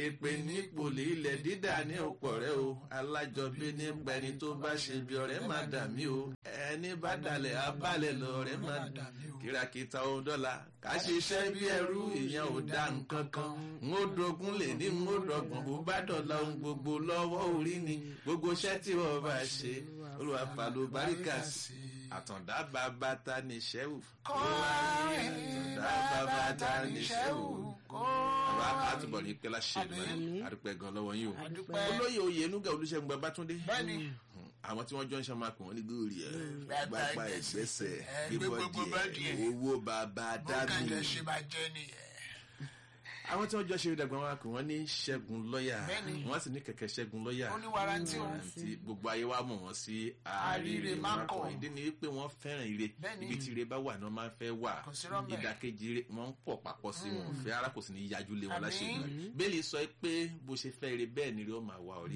èpè ní pòlì ilẹ̀ dídà ní ọ̀pọ̀ rẹ o alájọbí ní pẹni tó bá ṣe bí ọ̀rẹ́ má dà mí o ẹni bá dalẹ̀ abálẹ̀ lọ ọ̀rẹ́ má dà mí o kìràkìtà ohun dọ́là ká ṣiṣẹ́ bí ẹrú ìyẹn ò dá nǹkan kan n ó dogun lè ní n ó dọ̀gbọ̀n bó bá dọ̀la ohun gbogbo lọ́wọ́ orí ni gbogbo iṣẹ́ tí wọ́n bá ṣe olùwà fàlù báríkà sí àtàndá bàbá ta ní ṣẹ́wù. àtàndá bàbá ta ní ṣẹ́wù. àbá àtúbọ̀ ní pẹ́lá ṣe ìdúmọ̀ àdúpẹ́ gan lọ́wọ́ yín o. olóyè oyè nuga olùṣègùn babátúndé. bẹ́ẹ̀ni àwọn tí wọ́n jọ ń ṣe máa pè wọ́n ní góòlì ẹ̀ gbapá ẹ̀gbẹ́sẹ̀ gbé bọ́dì ẹ̀ owó bàbá dání. bó kàn jẹ́ ṣe máa jẹ́ nìyẹn àwọn tí wọ́n jọ ṣe ìdàgbà wọn kò wọ́n ní ṣẹ́gun lọ́yà wọ́n sì ní kẹ̀kẹ́ ṣẹ́gun lọ́yà ó ní warranty o gbogbo ayé wa mọ̀ wọ́n sí àríire mákọ̀ ìdí ni pé wọ́n fẹ́ràn ire ibi tí ire bá wà ní wọ́n máa ń fẹ́ wà ìdàkejì ire wọ́n ń pọ̀ papọ̀ sí wọn fẹ́ ara kò sì ní yájú lé wọn láṣẹ ìgbà bẹ́ẹ̀ni sọ pé bó ṣe fẹ́ ire bẹ́ẹ̀ ni ire ó máa wà orí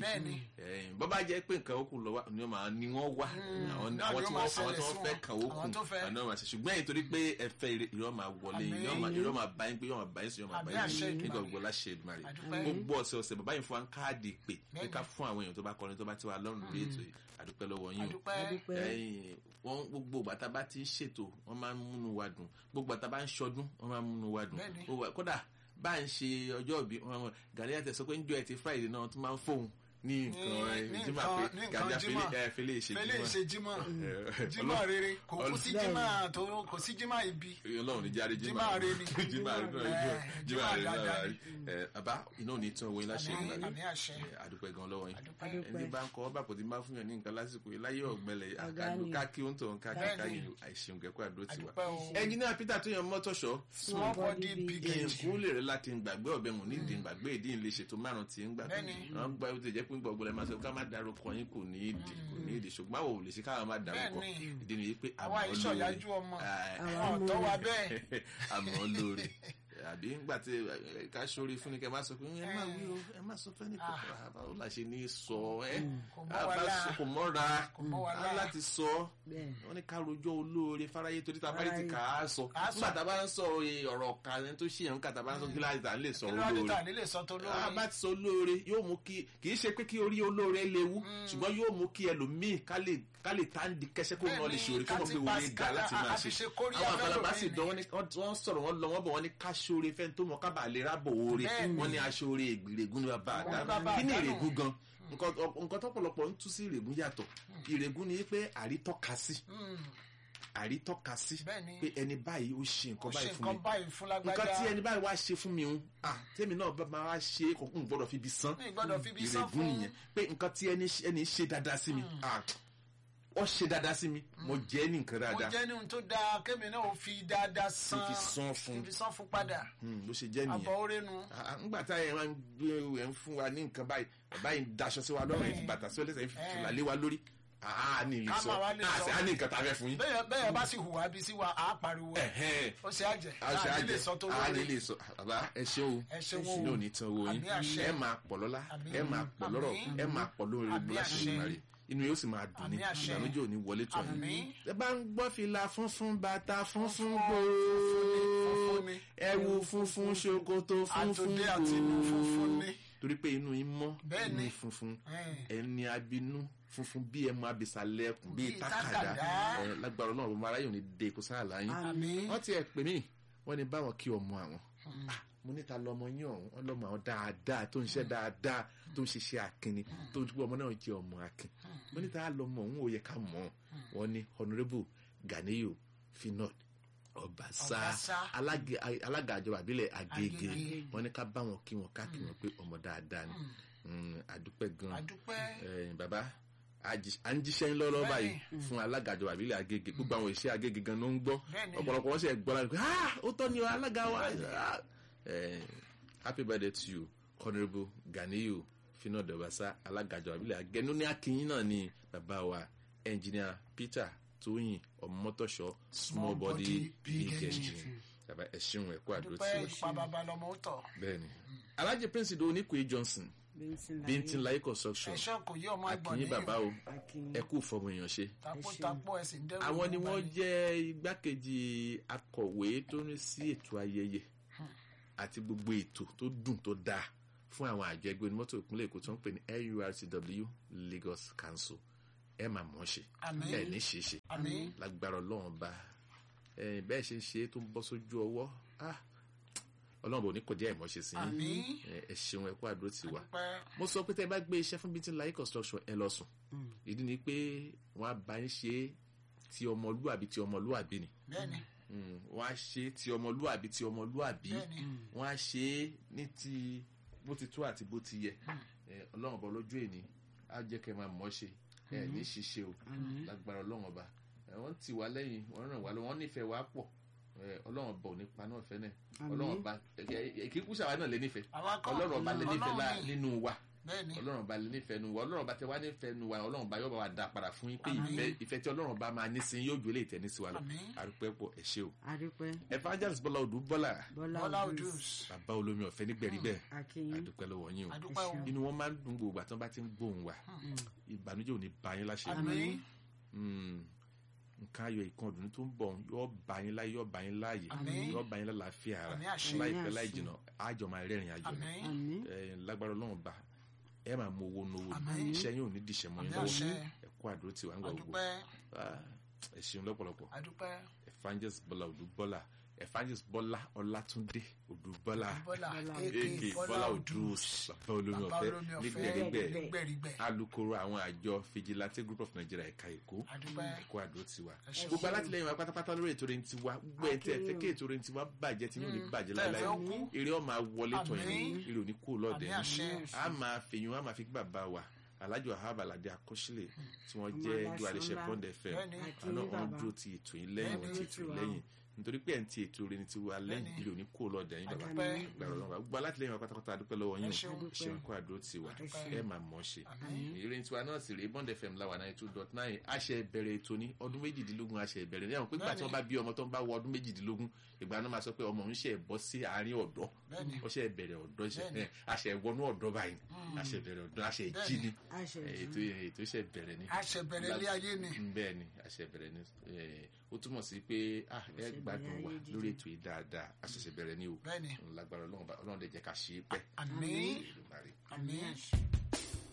bọ́ bá jẹ́ pé nǹkan okùn lọ́wọ́ ni wọ́n wà àwọn tí wọ́n fẹ́ kàn okùn àná wọn ṣe ṣùgbọ́n èyí torí pé ẹ fẹ́ ire ó máa wọlé ire ó máa bá yín pé yóò máa bá yín sí yóò máa bá yín sí nígbà gbogbo láṣẹ ìdùmarè gbogbo ọ̀sẹ̀ ọ̀sẹ̀ bàbá yìí fún wa káàdì pé pé ká fún àwọn èèyàn tó bá kọrin tó bá ti wà lọ́rùn lórí ètò yìí àdúpẹ́ lọ́wọ́ yín o wọ́n gbogbo bàtà bá ti ń ṣètò wọ́n máa ń múnú wa dùn gbogbo bàtà bá ń ṣọdún wọ́n máa ń múnú wa dùn kódà bá ń ṣe ọjọ́ ìbí gàdí àti ẹ̀sọ́ pé ń jọ ẹtì friday náà tó máa ń fóun ní nǹkan jimá pé gàdá fẹlẹ ṣe fẹlẹ ṣe jimá jimá rere kò kú sí jimá tó kò sí jimá ibi. Ọlọ́run ní jáde jimá jimá rere ni jimá rere jimá rere náà ẹ bàbá iná ò ní tán owó yín láṣẹ ìgbà rẹ àdúpẹ́ gan lọ́wọ́ yín ẹni bá ń kọ ọba kò tí máa fún yàn ní nǹkan lásìkò yìí láyé ọ̀gbẹ́lẹ̀ àkàndó káàkiri ó ń tọ̀ káàkiri káyìn àìṣeun kẹ́kọ̀ọ́ àdó tiwa. ẹnjìnìá Peter tó yan mọ́tòṣọ́ small body big engine. èkó lè rẹ láti gbàgbé ọ̀bẹ wọn ní ìdí gbàgbé ìdí ìlẹ̀ ṣètò márùn-ún tí ń gbàgbé wọn gbà ó ti jẹ́ pé gbọ̀gbọ̀lẹ̀ máa sọ ká má darúkọ yín kò ní ìdí kò ní ìdí ṣùgbọ́n àwọn ò lè ṣe káwọn má darúkọ ìdí nìyí pé àmọ́ lóore àwọn ìṣọ̀yájú ọmọ àwọn ọ̀tọ́ wa bẹ́ẹ̀ àmọ́ lóore àbí ńgbà tí ká sórí fún ni kẹ má sọ pé ẹ má wí o ẹ má sọ fẹ́ ní kòkòrò àbá ó là ṣe ní sọ ẹ àbá sọ kò mọ́ra á láti sọ wọn ní ká rojọ́ olóore fáráyé torí tá a bá rí ti kà á sọ nígbà tá a bá ń sọ ọ̀rọ̀ kan ẹni tó ṣe yẹn nígbà tá a bá ń sọ kíláàsì tá a lè sọ olóore a bá ti sọ olóore yóò mú kí kì í ṣe pé kí orí olóore léwu ṣùgbọ́n yóò mú kí ẹlòmíì ká lè ká lè tá ń di kẹsẹ́ kó náà lè ṣòro kí wọ́n fi wọlé ga láti máa ṣe àwọn àgbàlagbà sì dán wọ́n sọ̀rọ̀ wọ́n lọ wọ́n bọ̀ wọ́n ní ká ṣoore fẹ́ tó mọ̀ kábàá lè rábò oore wọ́n ní aṣoore ìgbìrègún ní bàbá àdá kí ni ìrègùn gan nǹkan tọ́pọ̀lọpọ̀ ń tú sí ìrègùn yàtọ̀ ìrègùn ni pé àrítọ́ka sí àrítọ́ka sí pé ẹni báyìí ó ṣe nǹkan báyìí fún mi nǹkan tí ẹni báyìí wá ṣe fún mi ń tèmi náà bá wá ṣe kò ń gbọ́dọ̀ fi bi san ìrègùn nìyẹn pé nǹkan tí ẹni ṣe dáadáa sí mi ó ṣe dáadáa sí mi mo jẹ́ ní nǹkan dáadáa. mo jẹ́ ní ohun tó dáa kémi náà ó fi dáadáa san fi san fún fi san fún padà. bó ṣe jẹ́ nìyẹn àbọ̀ orénu. ńgbà tá ẹ̀ máa ń gbé ẹ̀ ń fún wa ní nǹkan báyìí bàbá yìí ń daṣọ sí wa lọ́rùn ẹ̀ fi bàtà sí ọlẹ́sẹ̀ ẹ̀ fi fìlà lé wa lórí. a ní ilé sọ a ní nǹkan tá a fẹ́ fún yín. bẹ́ẹ̀ bá sì hùwà bí sí wa a pariwo ẹ̀ ó ṣe àjẹ́ a ní lè sọ tó lórí. a ní lè sọ bàbá ẹ ṣé o ní òní tán owó yín ẹ máa pọ̀ lọ́lá ẹ máa pọ̀ lọ́rọ̀ ẹ máa pọ̀ lórí láṣẹ ìmárì inú yóò sì máa dùn ní ìdánújò ní wọlé tó yín. ẹ bá ń gbọ́ fìlà funfun bàtà funfun gbòó ẹ̀wù funfun ṣòkòtò funfun gbòó torí pé inú yín mọ́ inú funfun ẹni abinú funfun bí ẹmu abisalẹ̀kùn bíi tákàdá lágbára náà ọmọ aráyò ní de kó sáà láyín wọ́n ti ẹ̀ pè mí wọ́n ní báwọn kí ọmọ àwọn mo níta lọmọ yín ọ̀hún ọlọ́mọ àwọn dáadáa tó ń ṣe dáadáa tó ń ṣiṣẹ́ akínni tó ń ọmọ náà jẹ́ ọmọ akin mo níta lọmọ ọ̀hún ò yẹ ká mọ̀ wọ́n ní honourable Ganiyu Finod Ọbaṣá alága àjọba àbílẹ̀ Agége wọ́n ní ká bá wọn kí wọn ká kí wọn pé ọmọ dáadáa ni àdúpẹ́ gan bàbá à ń jíṣẹ́ ń lọ́lọ́ báyìí fún alága àjọba àbílẹ̀ Agége gbogbo àwọn ìṣe Agége gan ló ń gbọ́ ọ̀pọ̀lọpọ̀ wọn sì gbọ́ láti pé ó tọ́ ni alága wa Uh, happy birthday to you honourable Ganiyu Finod Ọbaṣá alágàjọ àbílẹ̀ agẹnu ní akínyìn náà ni bàbá wa engineer Peter Tóyìn ọmọtọṣọ small body big engine bàbá ẹṣin ẹkọ àdúró tí wọ́n ṣe bẹ́ẹ̀ni Alhaji Prince Idowu Oníkòyí Johnson Bíntín Láyé construction akínyìn bàbá o ẹkú fọmọ èèyàn ṣe àwọn ni wọ́n jẹ́ igbákejì akọ̀wé tó ń sí ètò ayẹyẹ àti gbogbo ètò tó dùn tó dáa fún àwọn àjọ ẹgbẹ́ onímọ́tò ìpínlẹ̀ èkó tó ń pè ní nurtw lagos council ẹ máa mọ̀ ọ́ ṣe Àmín. ẹ ní ṣe é ṣe Àmín. lágbára ọlọ́run bá ẹ bẹ́ẹ̀ ṣe ń ṣe é tó ń bọ́ sójú ọwọ́ ah, ọlọ́run bò ní kọjá ìmọ̀ ṣe sí yín Àmín. ẹ ẹ ṣeun ẹ kú àdúró tì wá Dúpẹ́. mo sọ pé tẹ bá gbé iṣẹ́ fún bíntì láyé construction ẹ lọ sùn ìdí ni pé wọ́n á bá yín ṣe é ti ọmọlúàbí ti ọmọlúàbí ni Bẹ́ẹ̀ni. Mm, wọ́n á ṣe é ti ọmọlúàbí ti ọmọlúàbí Bẹ́ẹ̀ni. wọ́n á ṣe é ní ti bó ti tó àti bó ti yẹ Eh, ọlọ́run ọba lójú èní á jẹ́ kẹ́ máa mọ̀ ọ́ ṣe ẹ ní ṣiṣẹ́ o lágbára ọlọ́run ọba Eh, wọ́n ti wá lẹ́yìn wọ́n ràn wá lọ́wọ́ wọ́n nífẹ̀ẹ́ wá pọ̀ Eh, ọlọ́run ọba ò ní pa náà fẹ́ náà ọlọ́run ọba kíkú ṣàwa náà lè nífẹ̀ẹ́ Àwa kọ́. ọlọ́run ọba lè nífẹ̀ẹ́ lá- Ọlọ́run ni. nínú wa Bẹ́ẹ̀ni. ọlọ́run ọba lè nífẹ̀ẹ́ nu wa ọlọ́run ọba tẹ wá nífẹ̀ẹ́ nu wa ọlọ́run ọba yóò bá wa dá padà fún yín pé Àmín. ìfẹ́ ìfẹ́ tí ọlọ́run ọba máa ní sí yín yóò ju eléyìí tẹ̀ ní sí wa lọ Àmín. àrùpẹ́ pọ̀ ẹ̀ ṣe o adúpẹ́ evangelist bọ́lá odù bọ́lá bọ́lá Bọ́lá odus Odus. bàbá olómi ọ̀fẹ́ nígbẹ̀rí bẹ́ẹ̀ akínyìn àdúpẹ́ lọ́wọ́ yín o Adúpẹ́ o. inú wọn máa ń dùn gbogbo àtọ́ bá ti ń gbóhùn wa ìbànújẹ́ ò ní bá yín láṣẹ Àmín. Mm. nǹkan ayọ̀ ìkan ọdún tó ń bọ̀ yóò bá yín láyé yóò bá yín láàyè Àmín. yóò bá yín lálàáfíà ara Àmín àṣẹ. láìpẹ́ Àmín láì àṣẹ. jìnà àjọ máa rẹ́rìn àjọ ni Àmín. àmín Eh, lágbára ọlọ́run bá ẹ máa mú owó nówó Àmín. iṣẹ́ yín ò ní dìṣẹ́ mọ́ yín Àmín lọ́wọ́ àṣẹ. ẹ kú àdúró tí wàá ń gbà gbogbo Adúpẹ́. Ah, ẹ ṣeun lọ́pọ̀lọpọ̀ Adúpẹ́. evangelist bọ́lá odúbọ́lá evangelist bọ́lá ọlátúndé odúbọ́lá Bọ́lá. aka bọ́lá odús bàbá olómi Bàbá ọ̀fẹ́ olómi ọ̀fẹ́. nígbẹ̀rígbẹ̀ Nígbẹ̀rígbẹ̀. alukoro àwọn àjọ fijilante group of nigeria ẹ̀ka èkó Adúpẹ́. ẹ̀kọ́ àdó tiwa Ẹ ṣeun. gbogbo alátìlẹyìn wa pátápátá lórí ètò rẹ̀ ń tiwa gbogbo ẹ̀ tí ẹ fẹ́ kí ètò rẹ̀ ń tiwa bàjẹ́ tí yóò ní bàjẹ́ Tẹ́ ẹ láéláé fẹ́ ó kú. eré ọmọ wọlé tọ̀ yín Àmín. eré òní kú lọ́ọ̀dẹ̀ Àmín àṣẹ. a máa fèyún a máa fi bàbá wa alájọ ahab aládé akọ́sílẹ̀ tí wọ́n Ọmọ jẹ́ aláṣọ dúwàlẹ́sẹ̀ ńlá. bond fm Bẹ́ẹ̀ni. Àti àná ní wọn bàbá. dúró ti ètò yín lẹ́yìn wọn ti ètò yín lẹ́yìn nítorí pé ẹ̀ ń ti ètò rẹ̀ ní tiwa lẹ́yìn Bẹ́ẹ̀ni. eré òní kú lọ́ọ̀dẹ̀ yín bàbá Adúpẹ́. gbàrọ̀ lọ́wọ́ gbogbo alátìlẹyìn wa pátápátá adúpẹ́ lọ́wọ́ yín Ẹ ṣeun. o ṣeun kó àdúró tiwa Adúpẹ́. ẹ máa mọ̀ ọ́ ṣe Àmín. ìrìn tiwa náà sì rèé bond fm láwa náà two dot nine àṣẹ ìbẹ̀rẹ̀ ètò ní ọdún méjìdínlógún àṣẹ ìbẹ̀rẹ̀ ní àwọn pé gbà tí wọ́n bá bí ọmọ tó ń bá wọ ọdún méjìdínlógún ìgbà náà máa sọ pé ọmọ òun ṣe bọ́ sí àárín ọ̀dọ́ Bẹ́ẹ̀ni. ó ṣe ìbẹ̀rẹ̀ ọ̀dọ́ ṣe Bẹ́ẹ̀ni. ẹ̀, àṣẹ ìwọnú ọ̀dọ́ báyìí àṣẹ ìbẹ̀rẹ̀ ọ̀dọ́ àṣẹ ìjí ni àṣẹ ẹ̀, ètò ètò ìṣẹ̀ ìbẹ̀rẹ̀ ni Àṣẹbẹ̀rẹ̀ ilé ayé ni. Mm, bẹ́ẹ̀ ni àṣẹ ìbẹ̀rẹ̀ ni ẹ̀, ó túmọ̀ sí pé ah, ẹ Àṣẹ gbádùn ìbẹ̀rẹ̀ wa ayé jíjẹ. lórí ètò yìí dáadáa àṣẹṣẹ bẹ̀rẹ̀ ni o Bẹ́ẹ̀ni. lágbára Ọlọ́run bá- Ọlọ́run dẹ̀ jẹ́ ká ṣe é pẹ́ Àmín. Èdùmàrè. Àmín. àṣẹ